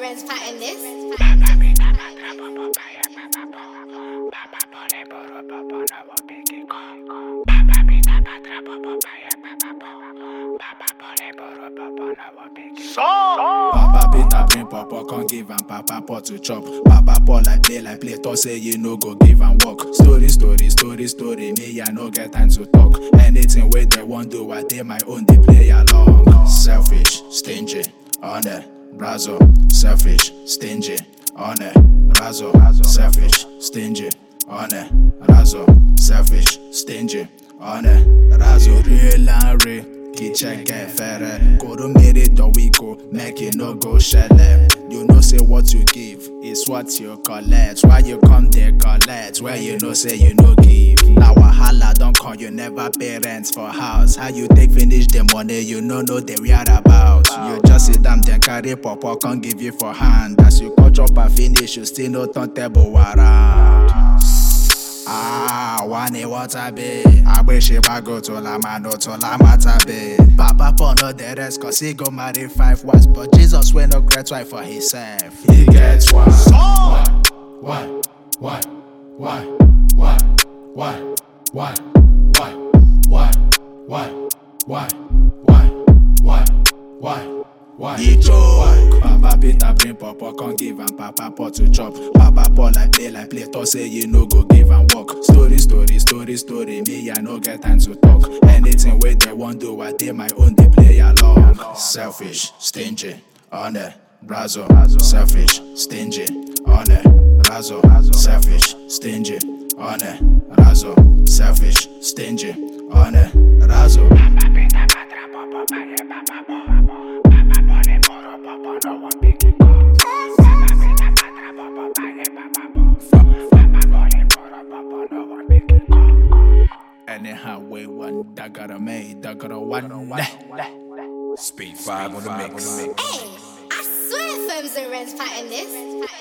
Ren's pattern this. Papa Peter bring papa, come give am papa pot to chop. Papa Paul like play like play, talk say you no go give am work. Story, story, story, story, me I no get time to talk. Anything wey they want do, I dey my own, they play along. Selfish, stingy, honor, brazo. Selfish, stingy, honor, brazo. Selfish, stingy, honor, brazo. Selfish, stingy, honor, brazo. Real and real. Kicheke fere Koro mere dowiko Make it no go shele You know say what you give Is what you collect Why you come there collect Where you know say you no give Now wahala don't call you never pay rent for house How you take finish the money you no know the whereabout You just sit down then carry papa Can't give you for hand As you cut chop and finish You still no turn table around Ah, wani water be Agbeshi bago to la mano to la mata be Papa Paul no the rest cause he go marry five wives But Jesus wey no great wife for himself He gets one One, one, one, one, one, one, one, one, one, one, one, one, one, one. He joke. Papa Peter bring papa, come give am papa pot to chop. Papa Paul like play like play, talk say you no go give am work. Story, story, story, story, me I no get time to talk. Anything wey they want do, I dey my own, they play along. Selfish, stingy, honor, brazo. Selfish, stingy, honor, brazo. Selfish, stingy, honor, brazo. Selfish, stingy, honor, brazo. Anyhow, we one that got a made, that got a one. Speed 5 on the mix. Hey, I swear Firms and Ren's pattern this.